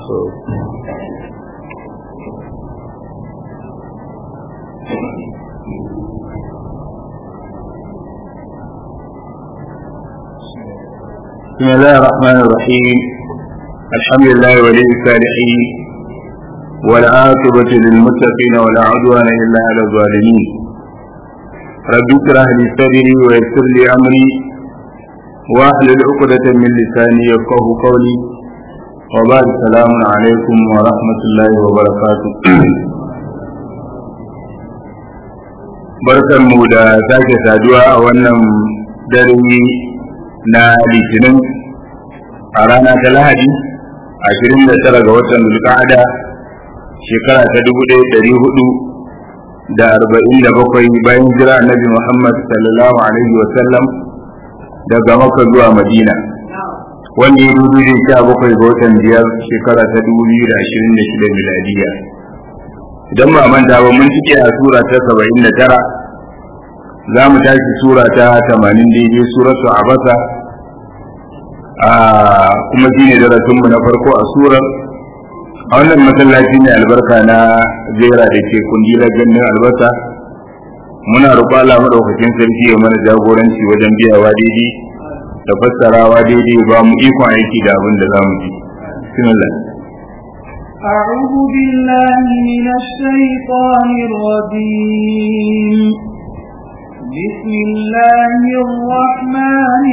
بسم الله الرحمن الرحيم الحمد لله ولي الصالحين والعاقبة للمتقين ولا عدوان إلا على الظالمين رب اشرح لي صدري ويسر لي أمري واحلل عقدة من لساني يفقه قولي وبعد السلام عليكم ورحمة الله وبركاته barkan mu da sake saduwa a wannan dare na litinin a rana ta lahadi ashirin da tara ga watan zulqa'ada shekara ta dubu ɗaya ɗari hudu da arba'in da bakwai bayan jira annabi muhammad sallallahu alaihi wa sallam daga maka zuwa madina wanda ya dubu da sha bakwai ga watan biyar shekara ta dubu biyu da ashirin da shida miladiya idan ba manta ba mun cike a sura ta saba'in da tara za mu tashi sura ta tamanin daidai suratu abasa kuma shi ne darasinmu na farko a surar a wannan masallaci ne albarka na zera da ke kungilar ganin albasa muna roƙo Allah maɗaukakin sarki ya mana jagoranci wajen biyawa daidai da fassarawa daidai ba mu ikon aiki da abin da za mu ji bismillah أعوذ بالله من الشيطان الرجيم بسم الله الرحمن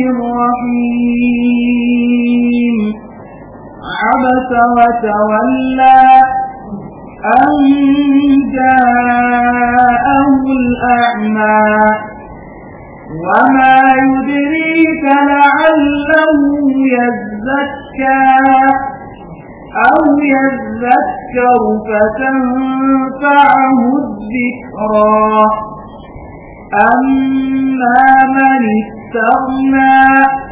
الرحيم عبس وتولى أن جاءه الأعمى وما يدريك لعله يزكى أو يذكر فتنفعه الذكرى أما من استغنى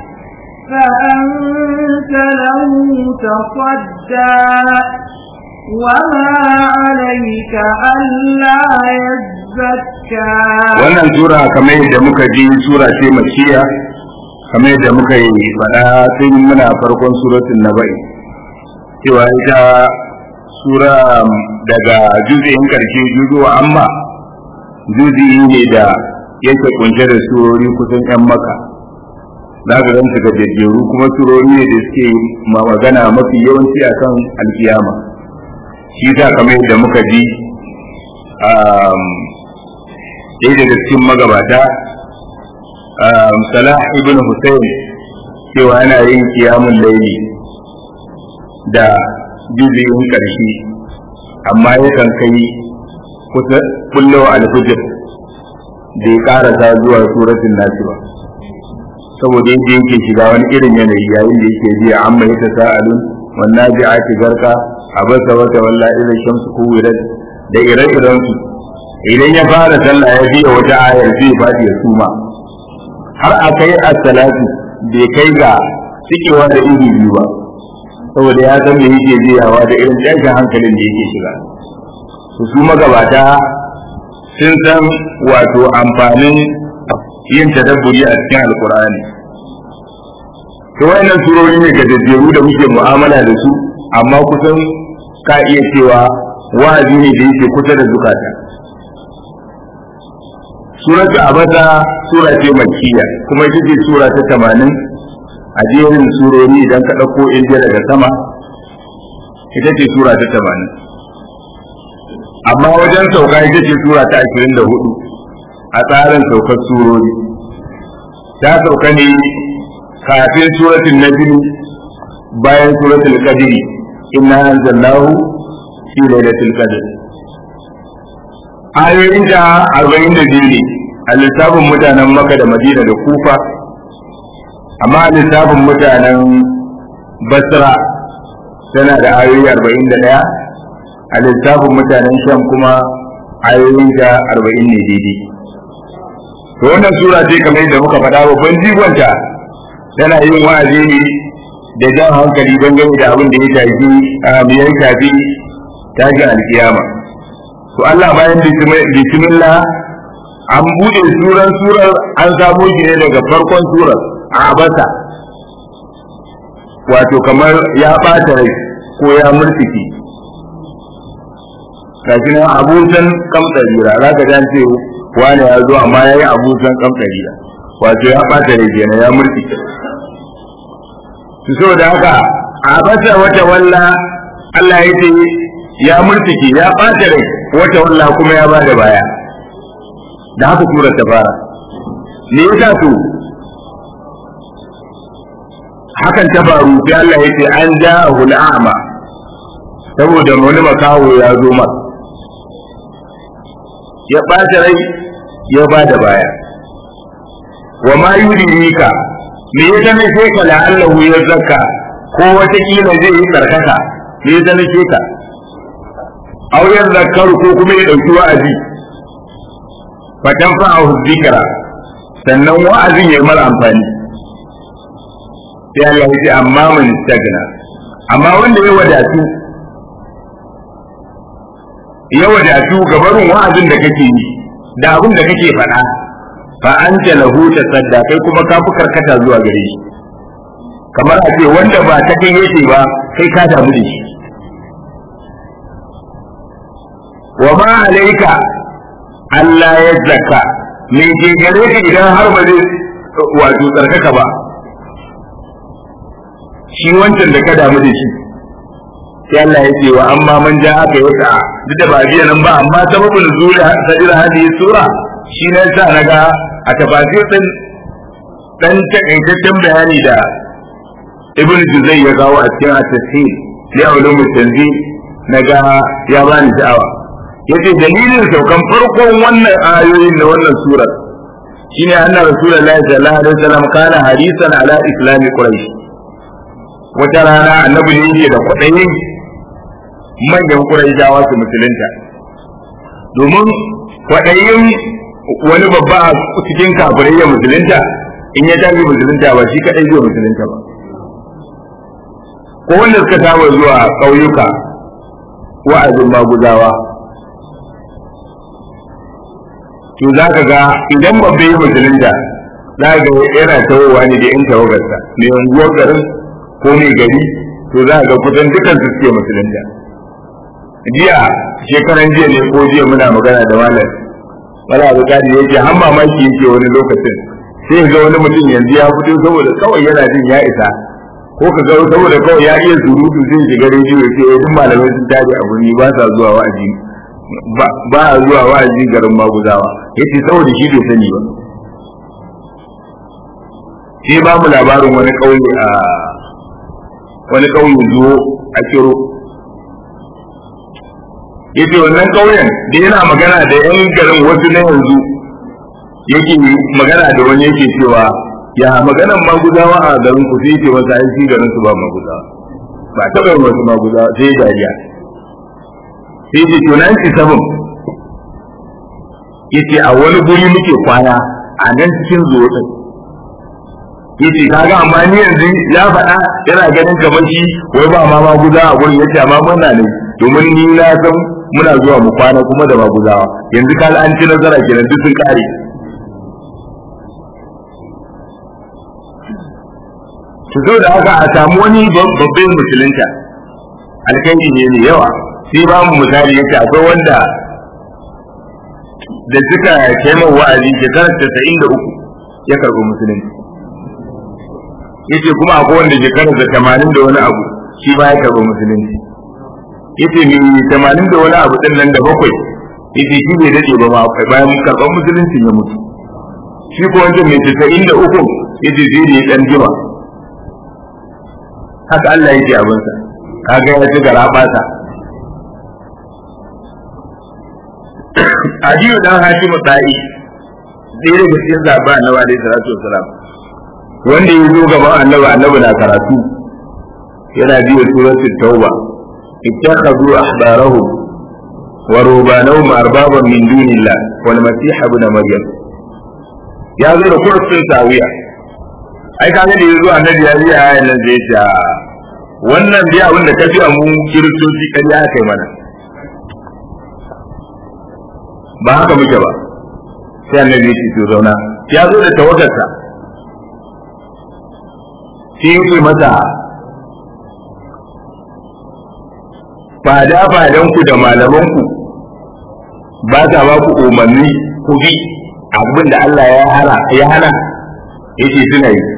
فأنت له تصدى وما عليك ألا يزكى wannan sura kamar yadda muka ji sura ce makiya kamar yadda muka yi faɗa tun muna farkon suratul nabai cewa ita sura daga juzu'in karshe juzuwa amma juzi ne da yake kunshe da surori kusan yan maka za ka ganta ga jajjeru kuma surori ne da suke magana mafi yawanci akan alkiyama shi ta kamar yadda muka ji ɗaya daga cikin magabata salah ibn hussein cewa yana yin kiyamun laili da juziyin ƙarshe amma yakan kai kusa kullo alfujir da ya karasa zuwa suratul nasi ba saboda yadda yake shiga wani irin yanayi yayin da yake jiya amma ya ta sa'alun wannan ji ake garka a basa wata walla irin shamsu kuwirat da ire-iren su idan ya fara sallah ya biya wata ayar zai faɗi ya suma har a kai as-salatu bai kai ga cikewa da iri biyu ba saboda ya san me yake jiyawa da irin tashin hankalin da yake shiga su magabata sun san wato amfanin yin tadabburi a cikin alkur'ani to wayannan surori ne gajejjeru da muke mu'amala da su amma kusan ka iya cewa wa'azi ne da yake kusa da zukata suratu abasa sura ce makkiya kuma ita ce sura ta tamanin a jerin surori idan ka ɗauko indiya daga sama ita ce sura ta tamanin amma wajen sauka ita ce sura ta ashirin da hudu a tsarin saukar surori ta sauka ne kafin suratul najm bayan suratul qadr inna anzalnahu fi lailatul qadr ayoyin da arba'in da biyu ne a lissafin mutanen maka da madina da kufa amma a lissafin mutanen basra tana da ayoyi arba'in da ɗaya a lissafin mutanen sham kuma ayoyin da arba'in ne daidai to wannan sura ce kamar yadda muka faɗa babban jigonta tana yin wa'azi ne da jan hankali dangane da abin da ya shafi a ya shafi tashin alkiyama to Allah bayan bismillah an buɗe suran surar an samo shi ne daga farkon surar a abasa wato kamar ya ɓata rai ko ya murtiki gashi nan abusan kamtsarira za ka jan ce wani ya zo amma ya yi abusan kamtsarira wato ya ɓata rai kenan ya murtiki su so da haka a bata wata walla Allah ya ce ya murtiki ya ɓata rai wata walla kuma ya ba da baya da haka surar ta fara me yasa to hakan ta faru sai Allah ya ce an ja'ahu al'ama saboda wani makaho ya zo ma ya ɓata rai ya ba da baya wa ma yudrika me ya zama sai ka la'allahu ya zakka ko wata kila zai yi karkata me ya zama sai ka aw ya zakkaru ko kuma ya dauki wa'azi fa tanfa'ahu dhikra sannan wa'azin ya mara amfani sai Allah ya ce amma man istagna amma wanda ya wadatu ya wadatu gabarin wa'azin da kake yi da abin da kake faɗa fa anta lahu tasadda kai kuma ka fi karkata zuwa gare shi kamar a ce wanda ba ta kai yake ba kai ka damu da shi wa ma alaika Allah ya zakka me ke gare ka idan har ba zai wato tsarkaka ba shi wancan da ka damu da shi sai Allah ya ce wa amma man ja aka yi sa'a duk da ba biya nan ba amma sababin zuwa sajira hadhihi sura shi ne sa naga a tafasir din dan takaitaccen bayani da ibn juzai ya kawo a cikin at-tafsir li ulum tanzil naga ya bani sha'awa yace dalilin saukan farkon wannan ayoyin na wannan surar shine anna rasulullahi sallallahu alaihi wasallam kana hadisan ala islami quraish wata rana annabi ne yake da kwaɗayin manyan quraishawa su musulunta domin kwaɗayin wani babba a cikin kafirai ya musulunta in ya tafi musulunta ba shi kaɗai zai musulunta ba ko wanda suka saba zuwa ƙauyuka wa'azin maguzawa to za ka ga idan babba yi musulunta za ka ga yana tawowa ne da yan tawagarsa mai unguwar garin ko mai gari to za ka ga kusan dukan su suke musulunta jiya shekaran jiya ne ko jiya muna magana da malam wala abu kadi yake har mamaki yake wani lokacin sai ga wani mutum yanzu ya fito saboda kawai yana jin ya isa ko ka ga saboda kawai ya iya surutu zai shiga rediyo ya ce duk malamai sun tashi a birni ba sa zuwa wa'azi ba a zuwa wa'azi garin maguzawa yace saboda shi bai sani ba sai ba mu labarin wani kauye a wani kauye zuwo a kiro yace wannan kauyen da yana magana da yan garin wasu na yanzu yake magana da wani yake cewa ya maganan maguzawa a garin ku sai yake masa ai garin su ba maguzawa ba taɓa yin wasu maguzawa sai dariya sai ce to nan ci sabon yace a wani guri muke kwana a nan cikin zuwa yace kaga amma ni yanzu ya faɗa yana ganin kamar shi wai ba ma maguza a gurin yace amma muna ne domin ni na san muna zuwa mu kwana kuma da maguzawa yanzu kaga an ci nazara kenan duk sun kare to zo da haka a samu wani babban musulunta alkanki ne ne yawa sai ba mu misali yace akwai wanda da suka kai min wa'azi shekarar tasa'in da uku ya karɓi musulunci yace kuma akwai wanda shekarar da tamanin da wani abu shi ba ya karɓi musulunci yace mai tamanin da wani abu din nan da bakwai yace shi bai daɗe ba ma bayan karɓar musulunci ya mutu shi ko wancan mai tasa'in da uku yace zai ne ɗan jima haka Allah yake abinsa kaga ya ci gara ɓata Aliyu dan Hashim Sa'i sai daga cikin zaba Annabi alaihi salatu wasalam wanda ya zo gaban Annabi Annabi na karatu yana biyo suratul Tauba ittakhadhu ahbarahum wa rubanahum arbaban min dunillah wal masih ibn maryam ya zo da kursin tawiya ai kaga da yazo Annabi ya yi ayan nan zai ta wannan dai abin da kafi a mu kiristoci kan ya kai mana ba haka muke ba sai annabi ya ce zauna ya zo da tawagarsa sai ya ce mata fada fadan ku da malaman ku ba sa ba ku umarni ku bi abin da Allah ya hana ya hana yace suna yi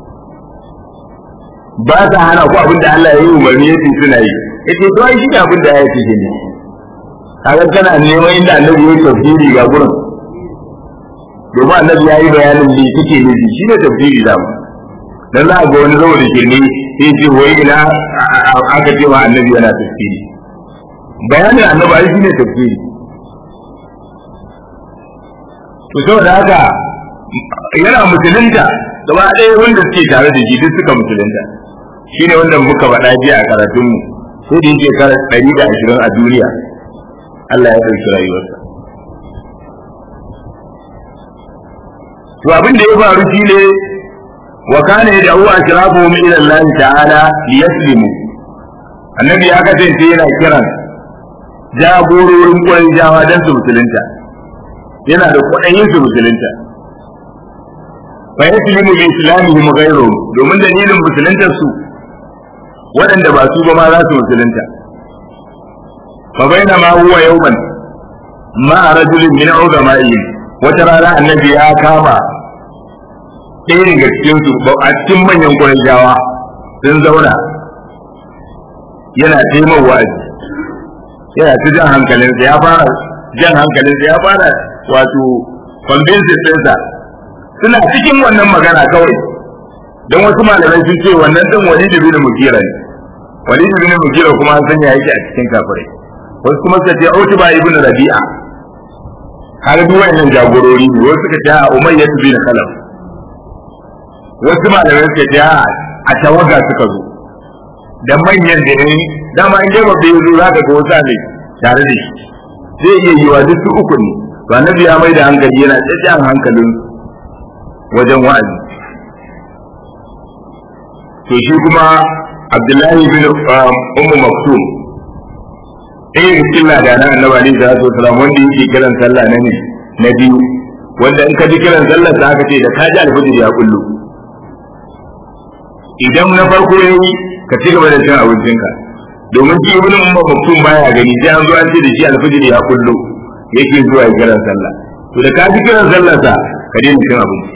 ba sa hana ku abin da Allah ya yi umarni yace suna yi yace to ai shi ne abin da ya ce ne kaga kana neman inda annabi ya tafsiri ga gurin domin annabi ya yi bayanin me kike nufi shi ne tafsiri da mu dan za a ga wani saboda shirme sai ce wai ina aka ce wa annabi yana tafsiri bayanin annabi ai shine tafsiri to saboda haka yana musulunta gaba ɗaya wanda suke tare da shi duk suka musulunta shine wanda muka faɗa jiya a karatunmu sai da yake kara ɗari da ashirin a duniya Allah ya ɗauki rayuwarsa to abin da ya faru shine wa kana yad'u ashrafuhum ila Allah ta'ala liyaslimu annabi ya kasance yana kiran jagororin Qurayshawa dan su musulunta yana da kuɗin su musulunta fa yaslimu bi islamihim ghayruhum domin dalilin musuluntar su waɗanda ba su ba ma za su musulunta fa bainama huwa yawman ma rajulin min uzama'ihim wata rana annabi ya kama ɗaya daga cikin su a cikin manyan jawa sun zauna yana taimar wa'azi yana ta jan hankalinsa ya fara jan hankalinsa ya fara wato convincing ɗinsa suna cikin wannan magana kawai don wasu malamai sun ce wannan ɗin wani da bin mukira ne wani da bin mukira kuma an sanya yake a cikin kafirai wasu kuma suka ce autuba ibn rabi'a har duk wayannan jagorori ne wasu suka ce a umayya bin khalaf wasu malamai suka ce a tawaga suka zo da manyan da ne dama in dai babbe yazo zaka ga wasa ne tare da shi zai iya yiwa duk su uku ne to annabi ya mai da hankali yana tsaye hankalin wajen wa'azi to shi kuma Abdullahi bin Ummu Maktum ɗaya da cikin ladana annabi alaihi salatu wasalam wanda yake kiran sallah na ne na biyu wanda in ka ji kiran sallar sa aka ce da ka ji alfajir ya kullu idan na farko ya yi ka ci gaba da cin abincinka domin shi ibn umma maktum baya gani sai an zo an ce da shi alfajir ya kullu yake zuwa ya kiran sallah to da ka ji kiran sallar sa ka daina cin abinci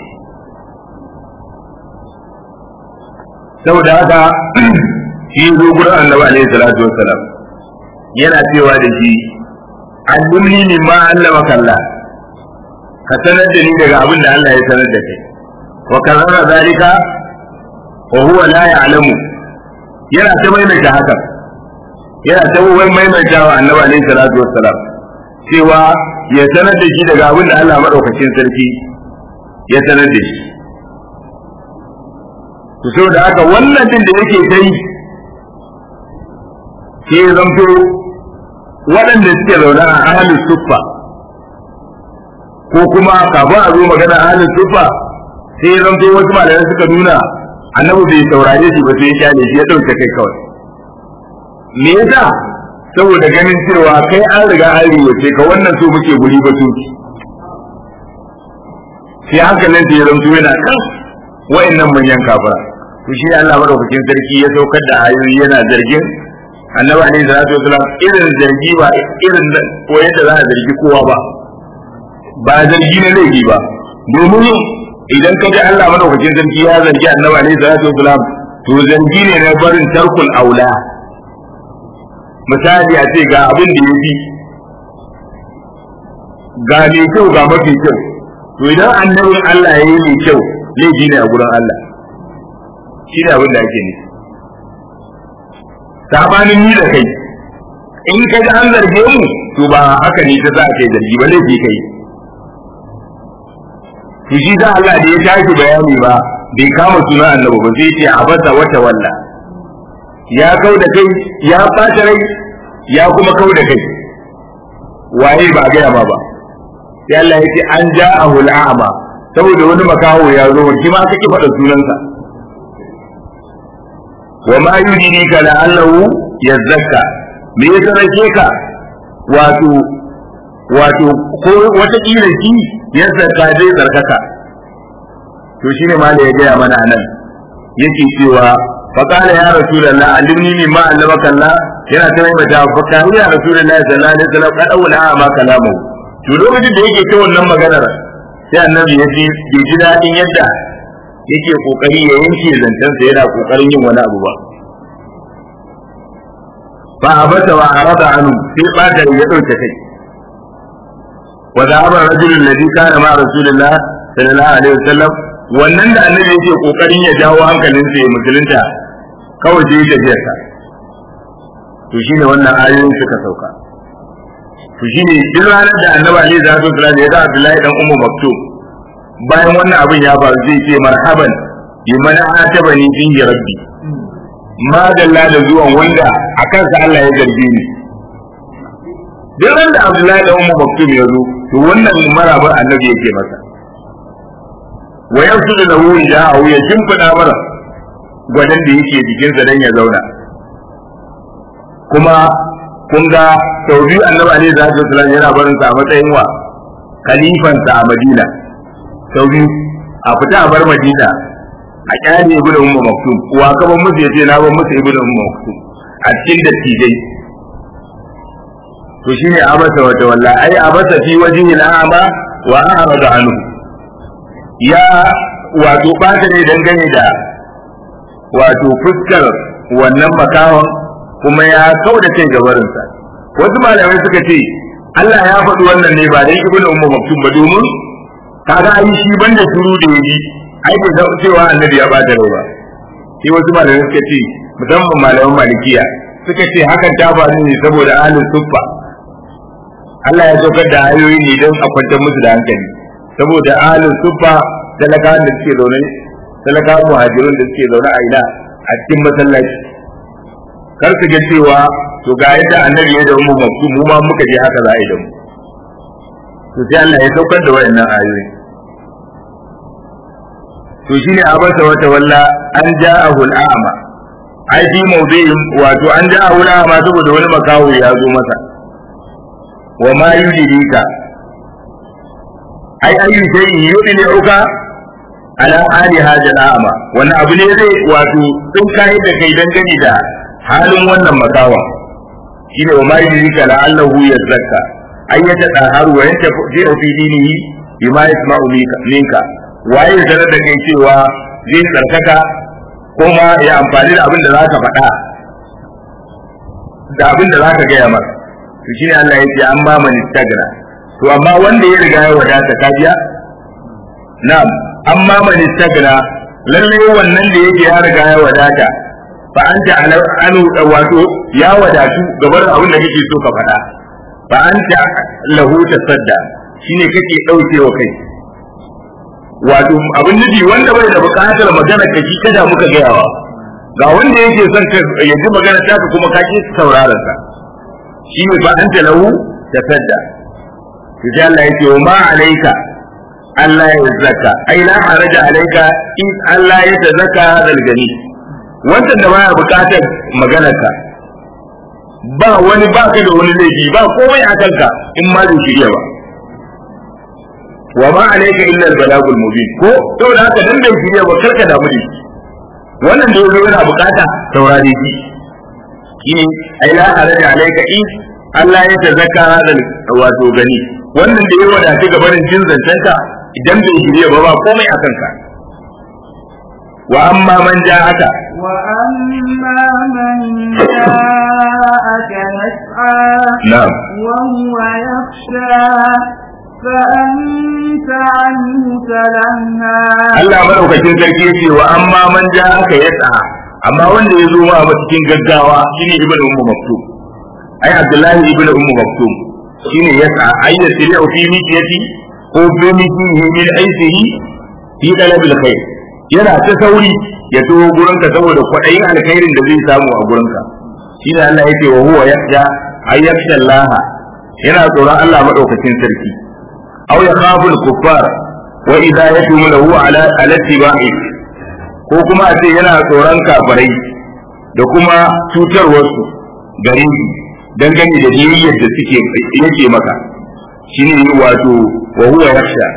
saboda haka shi zo gurin annabi alaihi salatu wassalam yana cewa da shi allimni mimma allama kallah ka sanar da ni daga abin da Allah ya sanar da kai wa karara zalika wa huwa la ya'lamu yana ta maimaita haka yana ta wai maimaita wa annabi alaihi salatu wassalam cewa ya sanar da shi daga abin da Allah madaukakin sarki ya sanar da shi to saboda haka wannan din da yake ta yi sai ya zanto waɗanda suke zaune a ahalin suffa ko kuma kafin a zo magana ahalin suffa sai ya zanto wasu malamai suka nuna annabi bai saurare shi ba sai ya kyale shi ya ɗauke kai kawai me yasa saboda ganin cewa kai an riga an riwace ka wannan so muke guri ba tuki sai hankalin ta ya zanto yana kan wa'annan manyan kafira to shi Allah madaukakin sarki ya saukar da ayoyi yana zargin annabi alaihi salatu wasalam irin zargi ba irin ko yadda za a zargi kowa ba ba zargi na laifi ba domin idan ka ji Allah madaukakin sarki ya zargi annabi alaihi salatu wasalam to zargi ne na barin tarkul aula misali a ce ga abin da yafi ga mai kyau ga mafi kyau to idan annabin Allah ya yi mai kyau laifi ne a gurin Allah shi ne abin da ake nufi sabanin ni da kai in ka ji an zarge mu to ba haka ne ta za a kai zargi ba laifi kai to shi da Allah da ya tashi bayani ba bai kama suna annabi ba sai ce abasa wata walla ya kau da kai ya ɓata rai ya kuma kau da kai waye ba gaya ma ba sai Allah ya ce an ja'ahu al'ama saboda wani makaho ya zo shi ma kake faɗa sunansa wa ma yudrika la'allahu yazzakka me ya rake ka wato wato ko wata kila shi ya zarka zai zarkaka to shine ma da ya gaya mana nan yake cewa fa qala ya rasulullah allimni mimma allamaka Allah yana ta mai mata fa kana ya rasulullah sallallahu alaihi wasallam kad aula ma kalamu to lokacin da yake ta wannan maganar sai annabi ya ji bai ji dadin yadda yake kokari ya yanke zancensa yana kokarin yin wani abu ba fa abata wa arada anu sai bata ya dauke kai wa dhahaba rajulun ladhi kana ma rasulillah sallallahu alaihi wasallam wannan da annabi yake kokarin ya jawo hankalin sa ya musulunta kawai sai ya tafiya sa to shine wannan ayoyin suka sauka to shine duk ranar da annabi alaihi salatu wasallam ya ga Abdullahi dan Ummu Maktum bayan wannan abin ya faru zai ce marhaban liman atabani fihi rabbi madalla da zuwan wanda a kansa Allah ya zarge ni duk ran da Abdullahi da Ummu Maktum ya zo to wannan marabar annabi yake masa wa yasudu lahu idahu ya shimfida mara gwadan da yake jikin sa dan ya zauna kuma kun ga sau biyu annabi alaihi salatu wasallam yana barin sa a matsayin wa khalifan sa a Madina sau biyu a fita a bar Madina a kyale ibnu ummu maktum wa ka ban musu yace na ban musu ibnu ummu maktum a cikin dattijai to shine abasa wa tawalla ai abasa fi wajhi al'ama wa a'rada anhu ya wato bata ne dangane da wato fuskar wannan makawan kuma ya kauda kai gabarinsa wasu malamai suka ce Allah ya faɗi wannan ne ba dai ibnu ummu maktum ba domin kaga ai shi banda shuru da yaji ai bai san cewa annabi ya bada rai ba sai wasu malamai suka ce musamman malaman malikiya suka ce hakan ta faru ne saboda ahlus suffa Allah ya saukar da ayoyi ne don a kwantar musu da hankali saboda ahlus suffa talakawan da suke zaune talakawan muhajirun da suke zaune a ina a cikin masallaci kar su ga cewa to ga yadda annabi ya da mu maktu mu ma muka je haka za a yi da mu to sai Allah ya saukar da wayannan ayoyi to shine abasa wata walla an ja'ahu al'ama ai fi mawdi'in wato an ja'ahu al'ama saboda wani makawo ya zo masa wa ma yudrika ai ayu shay'in yudli'uka ala hali hada al'ama wani abu ne zai wato sun kai da kai dangane da halin wannan makawa shine wa ma yudrika la'allahu yazakka ay yatadaharu wa yantafi'u fi dinihi bima yasma'u minka waye ya sanar da kai cewa zai tsarkaka ko ma ya amfani da abin da za ka faɗa da abin da za ka gaya masa to shi ne Allah ya ce an ba mani stagra to amma wanda ya riga ya wadata ka biya na'am an ma mani stagra lalle wannan da yake ya riga ya wadata fa anta anu wato ya wadatu gabar abin da kake so ka faɗa fa anta lahu tasadda shine kake daukewa kai wato abin nufi wanda bai da bukatar magana ka shi kada muka gayawa ga wanda yake son ka ya ji magana ta ka kuma ka ki sauraron sa shi ne fa anta lahu tasadda to sai Allah yake wa ma alayka Allah ya zaka ai la haraja alayka in Allah ya tazaka hadal gani wannan da baya bukatar maganar ka ba wani baka da wani laifi ba komai a kanka in ma bai shirya ba wa ma alayka illa al-balagul mubin ko to da haka dan bai shirya ba karka damu da shi wannan da yazo yana bukata saurare shi shine ai la haraja alayka in Allah ya tazakka hadal wato gani wannan da ya wadace ga barin jin zancenka idan bai shirya ba ba komai a kanka wa amma man ja'aka wa amma man ja'aka yas'a na'am wa huwa yakhsha فأنت عنه تلهى Allah madaukakin sarki yace wa amma man ja'aka yas'a amma wanda ya zo ma cikin gaggawa shine ibnu ummu maktub ai abdullahi ibnu ummu maktub shine yas'a ai da sirri fi mitiyati ko bi mitihi min aisihi fi talabil khair yana ta sauri ya to gurin ka saboda kwadayin alkhairin da zai samu a gurin ka shine Allah yake wa huwa yakhsha ay yakhsha Allah yana tsoron Allah madaukakin sarki aw yakhafu al-kuffar wa idza yatumu lahu ala al-ittiba'i ko kuma a ce yana tsoron kafirai da kuma cutarwarsu gare shi dangane da biyayyar da suke yake maka shine wato wa huwa yakhsha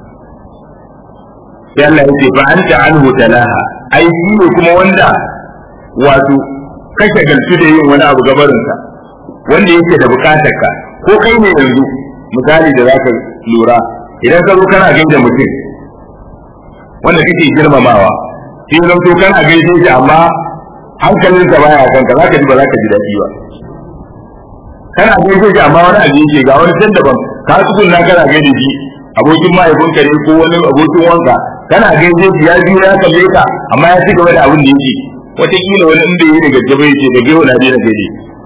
sai Allah yake fa anta anhu talaha ai shi ne kuma wanda wato kashe galtu da yin wani abu gabarinsa wanda yake da bukatar ka ko kai ne yanzu misali da zaka lura idan ka zo kana gaida mutum wanda kake girmamawa sai zan to kana gaishe shi amma hankalinsa baya kanka zaka ji ba zaka ji daɗi ba kana gaishe shi amma wani abu yake ga wani can daban ka tsugunna kana gaida shi abokin mahaifinka ne ko wani abokin wanka kana gaishe shi ya biyo ya kalle ka amma ya ci gaba da abin da yake wataƙila wani inda yi daga gaba yake da gewa na daina gaide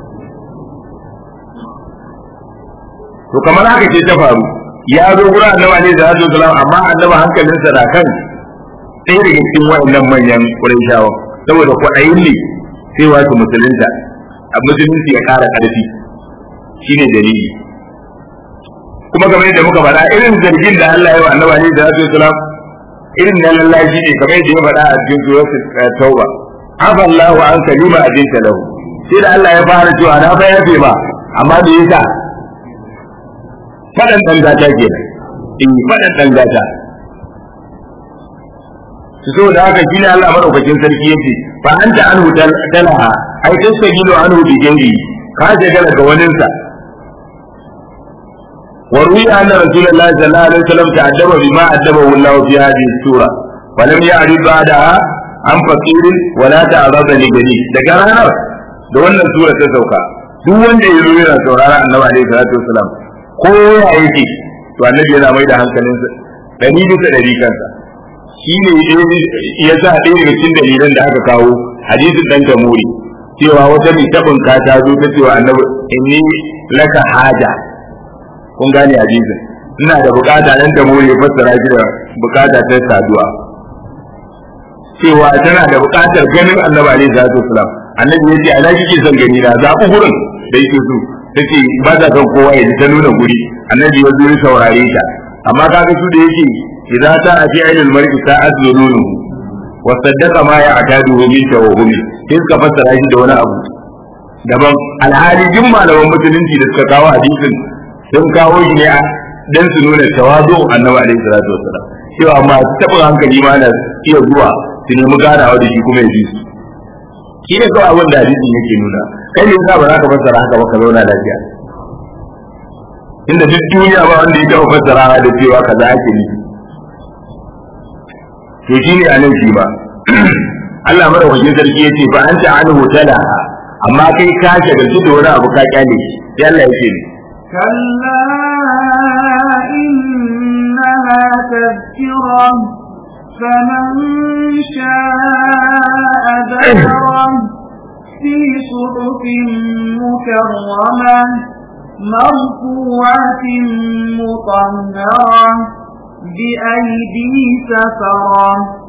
to kamar haka ce ta faru ya zo wurin annabi ne da hajjo salam amma annabi hankalinsa na kan ɗaya daga cikin waɗannan manyan ƙurayshawa saboda kwaɗayin ne sai wasu musulunta a musulunci ya ƙara ƙarfi shine dalili kuma kamar yadda muka faɗa irin zargin da Allah ya wa annabi ne da hajjo salam irin na lallashi ne kamar yadda ya faɗa a cikin suratul tauba afa Allahu an kalima abinta lahu sai da Allah ya fara cewa na fa yafe ba amma da yasa fadan dan gata ke in fadan dan gata su so da haka shine Allah madaukakin sarki yace fa anta anhu talaha ai tastagilu anhu bi gairi ka jagala ga waninsa وروي أن رسول الله صلى الله عليه وسلم تأدب بما أدبه الله في هذه السورة ولم يعرض بعدها عن فقير ولا تعرض لجليل daga ranar da wannan sura ta sauka duk wanda ya zo yana saurara annabi alaihi salatu wasalam ko ya yake to annabi yana mai da hankalinsa dari bisa dari kansa shi ne ya sa ɗaya daga cikin dalilan da aka kawo hadisin dan jamuri cewa wata mai tabin ka ta zo ta cewa annabi inni laka haja kun gane hadisin ina da bukata nan da mu ya fassara shi da bukata ta saduwa cewa tana da bukatar ganin annabi alaihi salatu wasalam annabi ya ce ana kike son gani na zaɓi gurin da yake so tace ba ta son kowa ya ji ta nuna guri annabi ya zo ya saurare ta amma kaga su da yake idza ta fi ilal mar'i sa'at zununu wa saddaqa ma ya'tadu min tawhumi sai suka fassara shi da wani abu daban alhali jin malaman musulunci da suka kawo hadisin sun kawo shi ne dan su nuna tawazu annabi alaihi salatu wasallam cewa masu taɓa hankali ma na iya zuwa su nemi ganawa da shi kuma ya ji su shi ne kawai abin da hadisin yake nuna kai ne yasa ba za ka fassara haka ba ka zauna lafiya inda duk duniya ba wanda ya taɓa fassara da cewa kaza ake nufi to shi ne a nan shi ba Allah madaukakin sarki ya ce fa an ta anhu talaha amma kai ka shagaltu da wani abu ka kyale shi sai Allah ya ce ni كلا إنها تذكرة فمن شاء ذكره في صحف مكرمة مرفوعة مطهرة بأيدي سفرة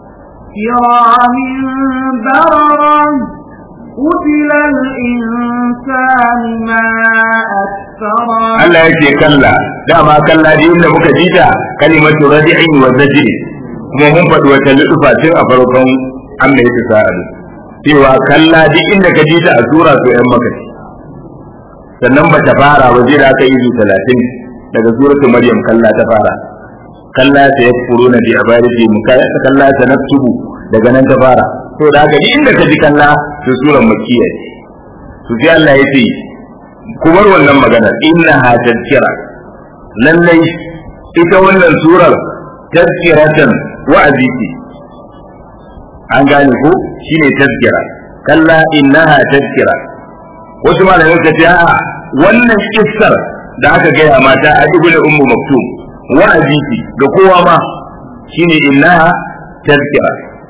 كرام بررة قتل الإنسان ما أكثره Allah ya ce kalla dama kalla da inda muka ji ta kalimatu radi'in wa zajri kuma mun faɗi wata lutufa tun a farkon amma ya sa'adu cewa kalla duk inda ka ji ta a sura to yan maka ce sannan ba ta fara ba zai da aka yi talatin daga suratul maryam kalla ta fara kalla ta yakfuruna bi ibadati mukaya kalla ta naktubu daga nan ta fara to da haka duk inda ka ji kalla to suran makkiya ce to sai Allah ya ce ku bar wannan maganar innaha tadhkira lallai ita wannan surar tadhkiratan wa'azi ce an gane ko shine tadhkira kalla innaha tadhkira wasu malamai suka ce a wannan kissar da aka gaya mata a ibn ummu maktum wa'azi ce ga kowa ma shine innaha tadhkira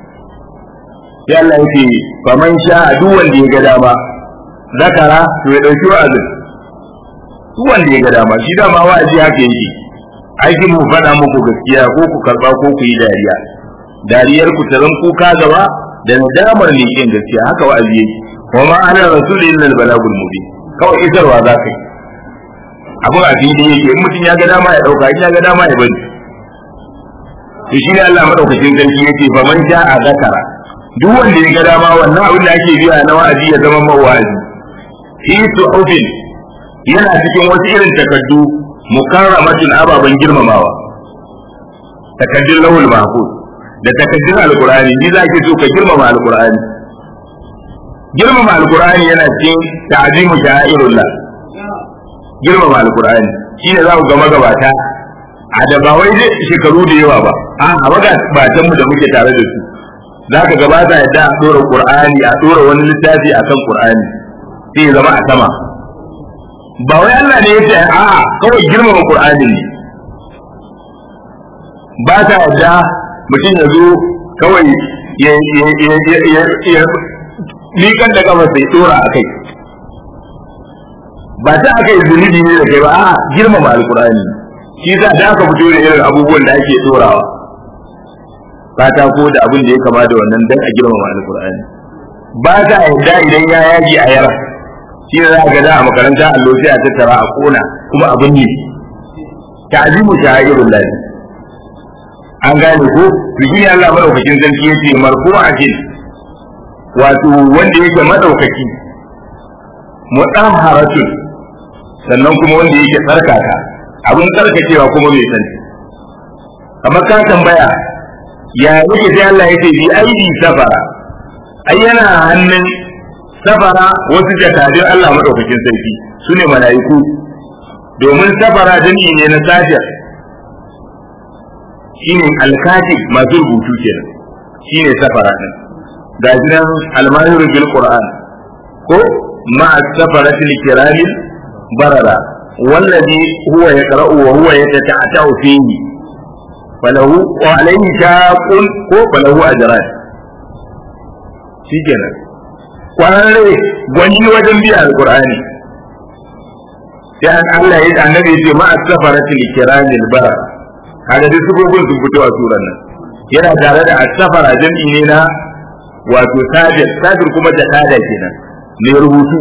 sai Allah yake faman sha duk wanda ya ga dama zakara to ya dauki wa'azin duk wanda ya ga dama shi dama wa'azi haka yake aikin mu faɗa muku gaskiya ko ku karba ko ku yi dariya dariyar ku ta zan kuka gaba da nadamar leƙen gaskiya haka wa'azi yake wa ma ana rasul illa al-balagul mubin kawai isarwa za ka yi abin a fili yake in mutum ya ga dama ya dauka in ya ga dama ya bari to shi ne Allah madaukakin sarki yace fa man sha'a zakara duk wanda ya ga dama wannan abin da ake biya na wa'azi ya zama mawazi fi suhufin yana cikin wasu irin takaddu mukarramatin ababen girmamawa takaddun lahul mahfuz da takaddun alqur'ani ni za ki so ka girmama alqur'ani girmama alqur'ani yana cikin ta'zimu sha'irullah girmama alqur'ani shine za ku ga magabata a da ba wai shekaru da yawa ba a magabatan mu da muke tare da su za ka gabata yadda a ɗora qur'ani a ɗora wani littafi a kan qur'ani sai ya zama a sama ba wai Allah ne ya ce a kawai girmama qur'ani ne ba ta yadda mutum ya zo kawai ya likan da kafa sai dora a kai ba ta aka yi zunubi ne da kai ba a girmama alkur'ani shi za da aka fito da irin abubuwan da ake dorawa katako da abin da ya kama da wannan dan a girmama alkur'ani ba ta yadda idan ya yaji a yara shi za ga da a makaranta allo sai a tattara a kona kuma abin ne ta'zimu sha'irul lahi an gane ko biki ne Allah madaukakin sarki yace marfu'atin wato wanda yake madaukaki mutahharatun sannan kuma wanda yake tsarkaka abin tsarkakewa kuma mai sani kamar ka tambaya ya yake sai Allah yace bi aidi safara ai yana hannun safara wasu jakadun Allah madaukakin sarki sune mala'iku domin safara jami'i ne na sajir shine alkatib masu rubutu kenan shine safara din ga nan almahir bil qur'an ko ma safarati kirami barara wallazi huwa yaqra'u wa huwa yatata'atu fihi falahu wa alayhi shaqun ko falahu ajran shikenan kwararre gwani wajen biya alqur'ani sai an Allah ya annabi ya ce ma safarati kirami barara kaga duk sufofin sun fito a suran nan yana tare da asafara jam'i ne na wato sajir sajir kuma jakada kenan mai rubutu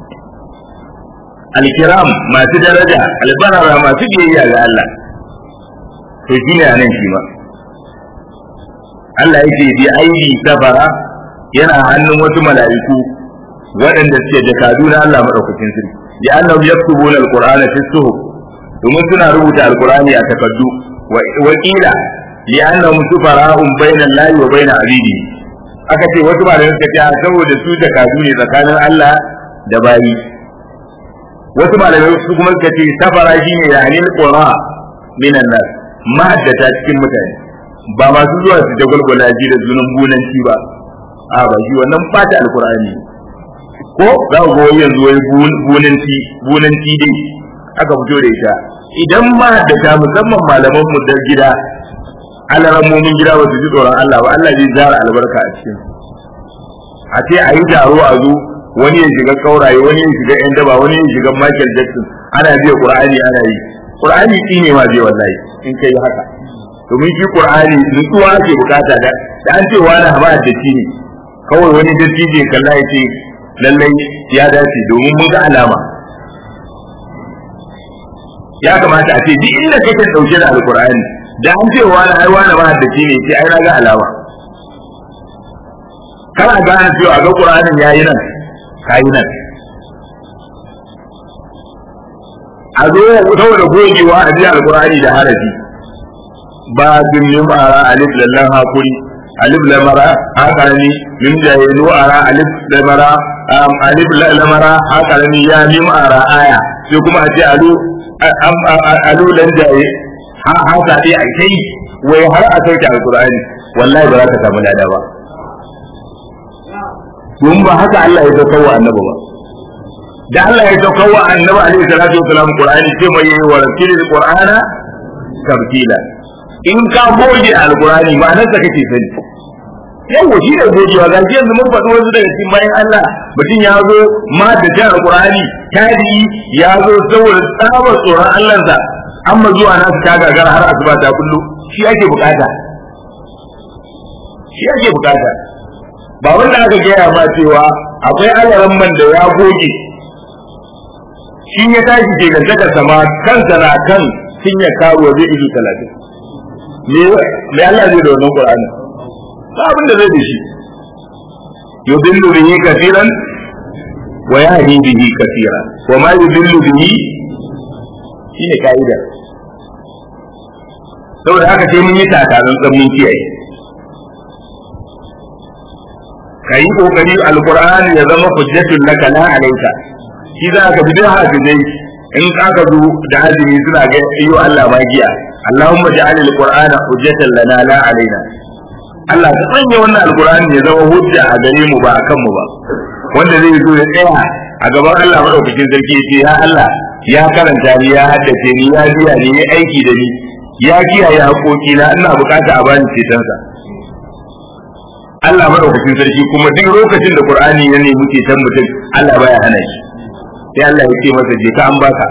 alkiram masu daraja albarara masu biyayya ga Allah to shi ne nan shi ma Allah yake bi aidi safara yana hannun wasu mala'iku waɗanda suke jakadu na Allah madaukakin sirri ya annahu yaktubuna alqur'ana fi suhuf domin suna rubuta alqur'ani a takaddu wakila li annahum sufara'un bayna Allah wa bayna abidi aka ce wasu malamai suka ce saboda su da kazu ne tsakanin Allah da bayi wasu malamai su kuma suka ce safara shine yani qura minan nas mahaddata cikin mutane ba masu zuwa su da gulgula ji da sunan bunanci ba a ba shi wannan fata alqur'ani ko za ku ga yanzu wai bunanci bunanci dai aka fito da ita idan ma da ta musamman malaman mu da gida alarammomin gida ba su ji tsoron Allah ba Allah zai zara albarka a cikin a ce a yi taro a zo wani ya shiga kauraye wani ya shiga yan daba wani ya shiga Michael Jackson ana biya Qur'ani ana yi Qur'ani shi ne ma zai wallahi in kai haka domin shi Qur'ani nutsuwa ake bukata da da an ce wani haba da shi ne kawai wani dattijo ya kalla ya ce lallai ya dace domin mun ga alama ya kamata a ce duk inda kake dauke da alkur'ani da an ce wani ai wani ba da ne sai ai na ga alama kana gane cewa ga qur'anin yayi nan kayi nan a zo saboda gogewa a ji alkur'ani da harafi ba din min ara alif lallan hakuri alif lamara hakarani min jahilu ara alif lamara alif lamara hakarani ya mim ara aya sai kuma a ce alu alu dan jaye ha ha ta dai ai kai wai har a sauke alkur'ani wallahi ba za ka samu lada ba don ba haka Allah ya sauka wa annabi ba da Allah ya sauka wa annabi alaihi salatu wasalam qur'ani sai mai yi wa rasulil qur'ana tabtila in ka goge alqur'ani ma'anar sa kake sani yawa shi da gogewa ga yanzu mun faɗi wasu daga cikin bayan Allah mutum ya zo ma da jan alqur'ani tadi ya zo saboda tsabar tsoron Allah sa amma zuwa nasu ta gagara har asuba ta kullu shi ake bukata shi ake bukata ba wanda aka gaya ma cewa akwai alaran man da ya goge shi ya tashi ke gantakar sama kansa na kan sun ya kawo zai izu talatin me Allah zai da wannan Qur'ani ba abin da zai da shi yudillu bihi kaseeran wa yahdi bihi kaseera wa ma yudillu bihi shine kaida saboda haka sai mun yi takarar mun kiyaye ka yi kokari alqur'ani ya zama hujjatun laka la alayka shi za ka bi da hafizai in aka zo da azumi suna ga iyo Allah magiya Allahumma ja'al alqur'ana hujjatan lana la alaina Allah ka sanya wannan alqur'ani ya zama hujja a gare mu ba akan mu ba wanda zai zo ya tsaya a gaban Allah madaukakin sarki ya ce ya Allah ya karanta ni ya haddace ni ya biya ni ya aiki da ni ya kiyaye haƙoƙi na ina bukata a bani cetonsa Allah madaukakin sarki kuma duk lokacin da Qur'ani ya nemi ceton mutum Allah baya hana shi sai Allah ya ce masa je ka an baka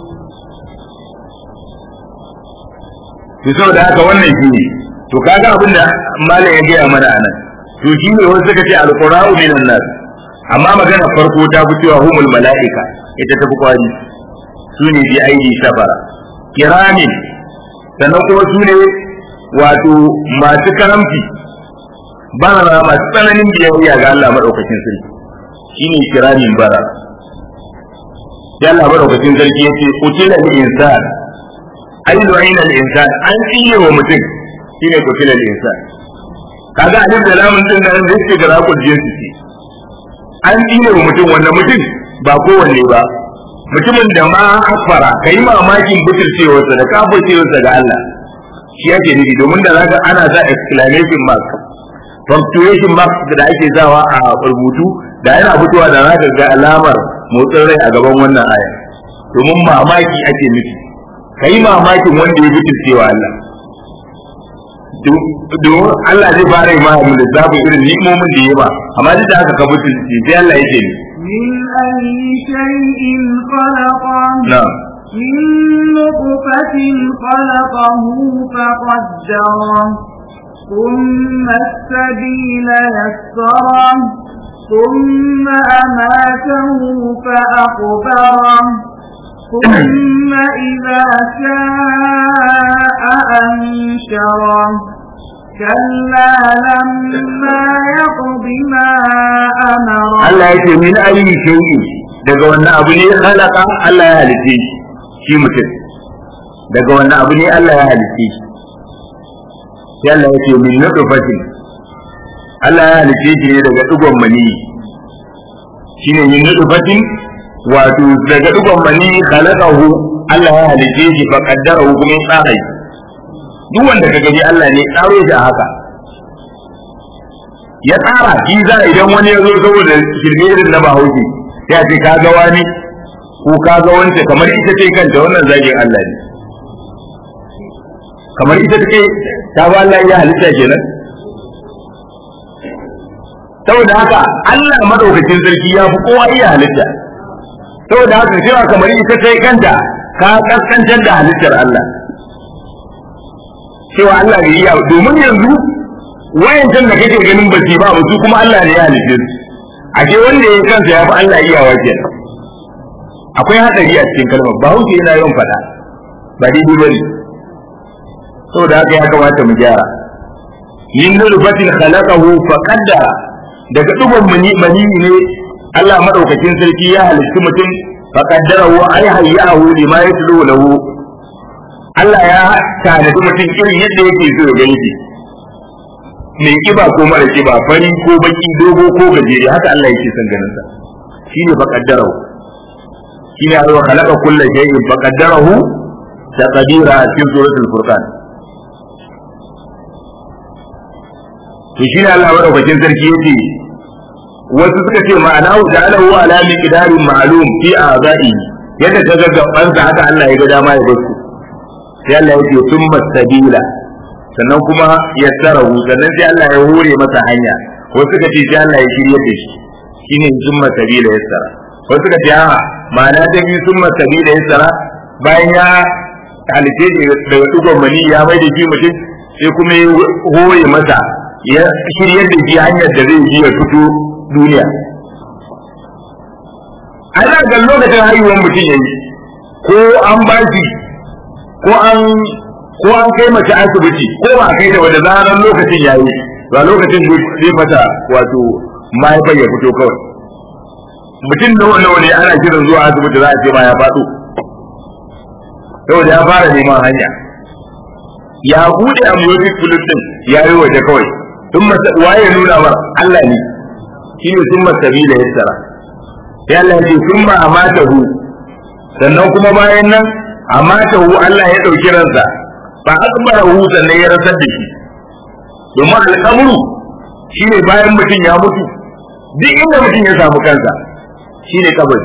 to saboda haka wannan shi ne to kaga abin da malam ya gaya mana anan to shi ne wasu suka ce alqura'u minan nas amma magana farko ta fi cewa humul mala'ika ita ta fi kwari su ne bi aidi safara kiramin sannan kuma su ne wato masu karamci barara masu tsananin biyayya ga Allah madaukakin sarki shine kiramin bara ya Allah madaukakin sarki yace qutila al-insan ay lu'ina al-insan an tsiye wa mutum shine qutila al-insan kaga alif da lamun din nan da yake gara ku jinsi ce an tsiye wa mutum wanda mutum ba kowanne ba mutumin da ma akfara kai mamakin butulcewarsa da kafircewarsa ga Allah shi yake nufi domin da zaka ana sa exclamation mark punctuation mark da ake sawa a rubutu da yana fitowa da zaka ga alamar motsin rai a gaban wannan aya domin mamaki ake nufi kai mamakin wanda ya butulcewa Allah domin Allah zai fara yi mahaifin lissafin irin ni'imomin da ya ba amma duk da haka ka butulce sai Allah ya ce من أي شيء خلقه نعم من نطفة خلقه فقدره ثم السبيل يسره ثم أماته فأقبره ثم إذا شاء أنشره كلا لما يقض ما أمره Allah ya ce min ayi shay'i daga wannan abu ne khalaqa Allah ya halice shi shi mutum daga wannan abu ne Allah ya halice shi sai Allah ya ce min nutfatin Allah ya halice shi ne daga digon mani shine min nutfatin wato daga digon mani khalaqahu Allah ya halice shi fa qaddarahu kuma ya tsara shi duk wanda ka gani Allah ne tsaro shi a haka ya tsara shi za idan wani ya zo saboda shirme irin na bahaushe ya ce ka ga wani ko ka ga wance kamar ita ce kanta wannan zagin Allah ne kamar ita take ta ba Allah ya halitta kenan saboda haka Allah madaukakin sarki ya fi kowa iya halitta saboda haka cewa kamar ita ce kanta ka kaskantar da halittar Allah cewa Allah ne iya domin yanzu wayancan da kake ganin ba su ba su kuma Allah ne ya halice su ashe wanda ya kansa ya fi Allah iya wajen akwai hadari a cikin kalmar ba hauke yana yawan faɗa ba daidai ba ne saboda haka ya kamata mu gyara min nurfatin khalaqahu fa qaddara daga dubon mani mani ne Allah madaukakin sarki ya halitta mutum fa qaddarahu ay hayyahu lima yatlu lahu Allah ya tanadi mutum irin yadda yake so ya gani shi mai kiba ko mara kiba fari ko baki dogo ko gajere haka Allah yake son ganin sa shine fa qaddarahu shine Allah khalaqa kulla shay'in fa qaddarahu taqdira cikin suratul furqan to shine Allah madaukakin sarki yace wasu suka ce ma'ana da alahu ala miqdarin ma'lum fi a'za'i yadda ta gaggabansa haka Allah ya ga dama ya basu sai Allah ya ce summa sabila sannan kuma ya tsarahu sannan sai Allah ya hore masa hanya wasu suka ce sai Allah ya shirye da shi shine summa sabila ya tsara wasu suka ce a'a ma'ana ta biyu summa sabila ya tsara bayan ya halice daga dugon mani ya mai da shi mutum sai kuma ya hore masa ya shirye da shi hanyar da zai ji ya fito duniya ana ga lokacin haihuwar mutum yayi ko an ba shi ko an ko an kai mace asibiti ko ba kai da wanda zaran lokacin yayi ba lokacin zai mata wato mahaifar ya fito kawai mutum da wanda wani ana kiran zuwa asibiti za a ce ma ya faɗo saboda ya fara neman hanya ya bude amniotic fluid din ya yi waje kawai tun waye nuna mar Allah ne shine summa sabila yassara sai Allah ya ce summa amatahu sannan kuma bayan nan amatahu Allah ya dauki ransa fa akbarahu sannan ya rasar da shi domin al'amuru shine bayan mutum ya mutu duk inda mutum ya samu kansa shine kabari